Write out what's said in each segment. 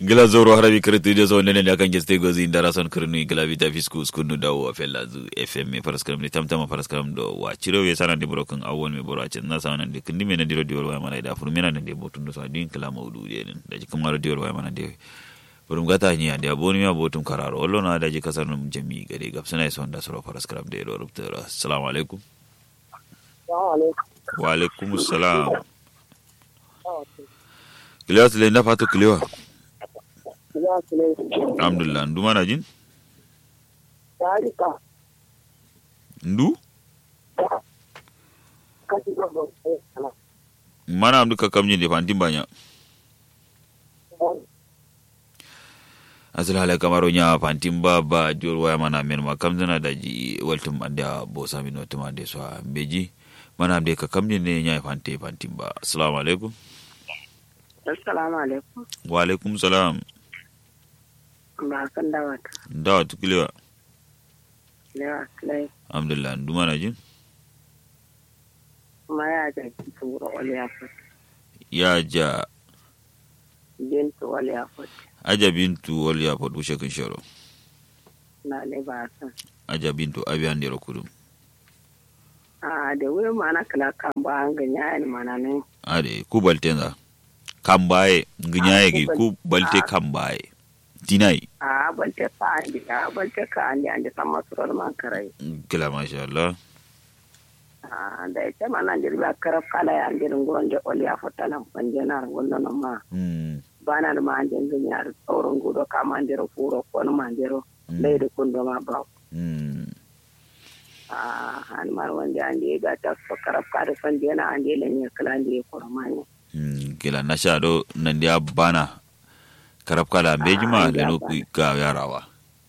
gila zoro harabi kirti de so nene akan geste gozi indara son kirnu gila vita fisku skunu dawo fella zu fm me paraskaram ni tamtama paraskaram do wa ciro we sana de broken awon me boro acen na sana de kindi me na diro dior wa mana da furu me na de botun do so din kala maudu de den da ji kamar dior wa mana de burum gata ni ande aboni mi abotum kararo ollo na da ji kasanum jami gade gapsana son da soro paraskaram de do rubtara assalamu alaikum wa alaikum assalam Kiliwa sile nda fatu kiliwa. Alhamdulillah, ndu mana jin? Tarika. Ndu? Kasi gogo. Mana amdu ka kamjin de fantin banya. Asal hala kamaro nya fantin ba ba diol waya mana men ma kamzana da ji waltum anda bo sami no tuma de so beji. Mana amde ka kamjin ne nya fante fantin ba. Assalamu alaikum. Assalamu alaikum. Wa alaikum salam. Ba kan dawat. Dawa tukiliwa. Lewa Clay. Alhamdulillah, ndu mana jin? Kuma ya ja turo wali afot. Ya ja Bintu wali afot. aja bintu wali apo dushe kun shoro. Na le ba san. Aja bintu abi andero kudum. A da wuri mana kala kan ba an ganya ni mana ne. ade ku baltenza kambaye nginyaye gi ku balte kambaye dinai A balte ka andi a balte ka andi andi sama surar man karai. kila masha Allah A da ita mana ndir ba karaf kala ya ndir nguron de wali afot talam panjena ngono no ma. mm Bana ma andi ganya tsoron gudo kama ndiro furo ko no mandiro. Leydi kundo ma ba. mm Ah, han mar wanda andi ga ta karaf ka da panjena andi le ne kala andi ko manya. mm kila nasha do nandia bana karab kala bejima Ah, leno ya ku ga yarawa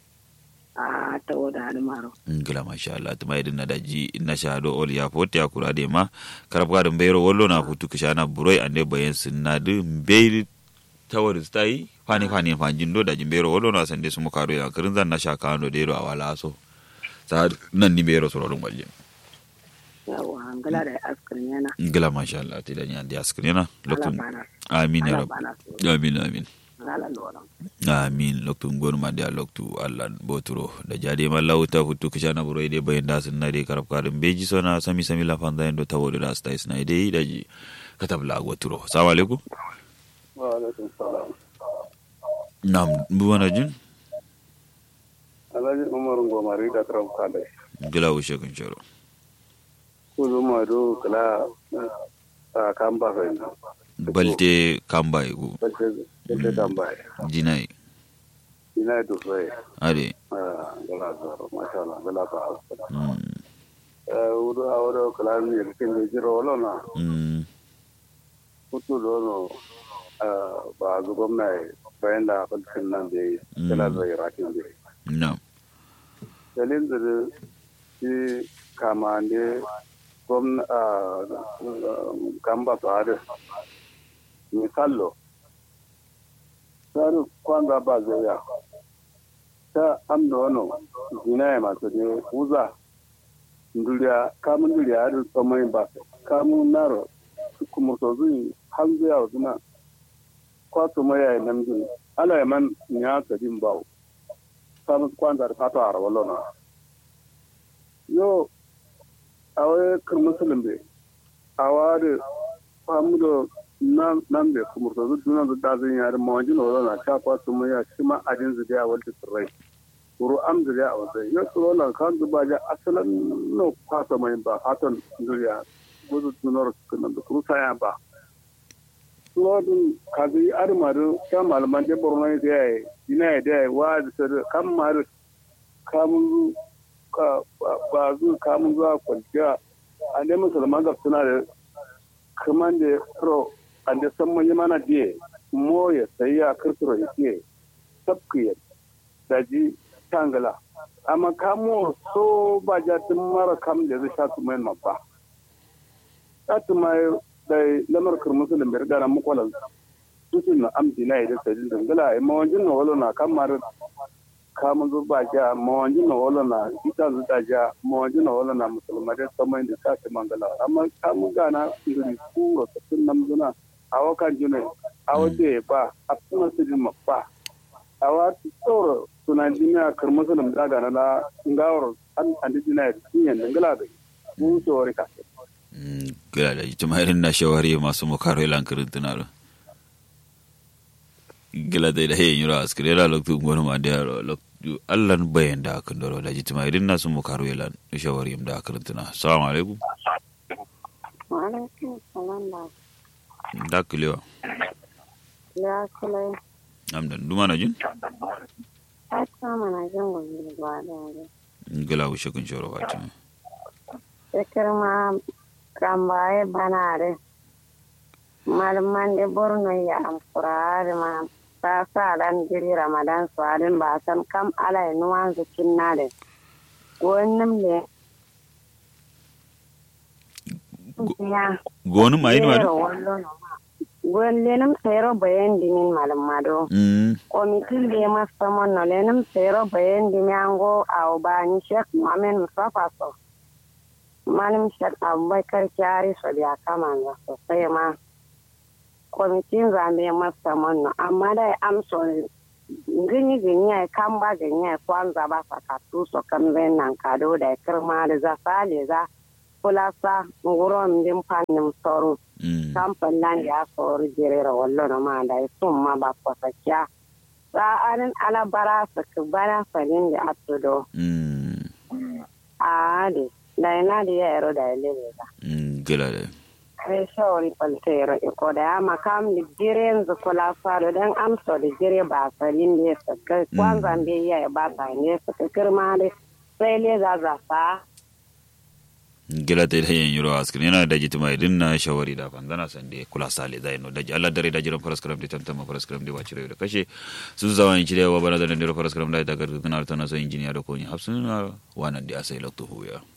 a ta wada almaro Mm, kila masha Allah tuma idin nadaji nasha do ol ya pot ya kura de ma karab kala mbero wollo na futu kishana buroi ande bayen sinadu mberi tawar stai fani fani fanjin do daji mbero wollo na sande sumo karo ya kirin zan nasha kando de ro awala so sa nan ni mbero soro dum walje yawa hangala da askirin yana ngila masha Allah ti danya ndi askrina ala loktum bana amin ya ala rab bana amin amin ala loran amin loktu ngonu ma dia loktu Allah boturo da jade ma lawta futu kishana buro ide bayin da sun nade karab kadum beji sona sami sami la fanda endo tawodo da sta isna ide daji katab la goturo assalamu alaikum wa alaikum salam nam buwana jin alhaji umar gomari da karam kale ngila wushe kun shoro kuzu ma do kala a kan ba fa ina balte kamba igu bace bace kan ba jinai ina do fa ade ah gala zaro masha Allah gala ba mm eh wudu awdo kala ni kin de jiro wala na mm kutu do no ah ba zu gwamnati bayan da falkin nan da kala zai rakin da nam dalilin da shi kama ne gwamna gamba tsari misallo tsari kwanza ba zoya ta amda wani zina ya masu ne uza nduriya kamun nduriya har tsamai ba kamun naro kuma so zui hanzu ya zuna kwato mai ya yi namjin ala ya man ya kadin bawo samun kwanza da fata a rawar na yo awe kar musulun be aware famudo nan nan be kuma to duk nan da zan yar mawaji no na ta kwa su mu ya shi ma ajin zuga ya walta sirrai kuru am zuga a wasa yo to nan kan zuba ja asalan no kwasa mai ba hatan duniya gudu tunor kunan da kuru saya ba Lodin kazi armaru ta malaman da borno ne da yayi ina da yayi wa da sir kan maru kamun ka ba zu kamun zuwa kwanciya a ne musulman ga suna da kaman da pro an da san mun mana die mo ya sai ya kirkiro yake sabkiye da ji tangala amma kamo so ba ja tun mara kam da zai sha tumayin mabba ta tumayi da lamar musulun bai rigara mukwalan susun na amdi na idan sajin dangala a mawanjin na walo na kamar kamun zuba ja mawanjin na walo na ita zuta ja mawanjin na walo na musulmai da saman da ta ce mangala amma kamun gana indiri kuro tafin namzuna a wakan juna a waje ba a kuma su jima ba a wata tsoro suna jimiya karmasa da daga na na ngawar an andi jina ya tinyan da ngala da mu so rika gila da ita irin na shawari masu mukaro ilan kirin tunaro gila da da yayin yura askire da loktu ngoro ma da loktu allan bayan da kan doro da jitima irin na su mukaro ilan shawari da kirin tunaro assalamu alaikum wa alaikum salam da da kilewa ya kula amdan duma na jin ta kama na jin gobe ba da wuri gila wuce kun shoro wata sekir ma kambaye banare malaman de borno ya amfurare ma ta sa dan jiri ramadan suwarin ba san kam ala nuwan zikin na da wannan ne ya gonu ma yin wani gwen lenum sero bayan dimin malam mado komitin da ya masa monno lenum sero bayan dimi ango a obani shek muhammed mustafa so malam shek abubakar kyari so da kama ga sosai ma kwamitin zambe masa monno amma da ya amso gini gini ya kan ba gini ya kwanza ba sakatu so kan zai nan kado da ya kirma da za sale za kulasa nguron din fannin soro kamfan nan ya soro jirera wallo na ma da ya sun ma ba kwasakya sa'arin alabara su ku bana farin da atudo a de da ina da ya yaro da ya lele ba gila da kai shawari faltero iko da ya makam da jiren zu kula faro don amsa da jire ba farin da ya saka kwanzan bai ya ba ta ne suka kirma da sai le za za sa gila ta yin yuro askin yana da jitima idin na shawari da fangana sande kula sale zai no daji Allah dare da jiran faraskaram da tantama faraskaram da wacire da kashe sun zawa in cire wa bana da ndiro faraskaram da ta gardu kana ta na so injiniya da ko ni hafsun wannan da sai lokto huya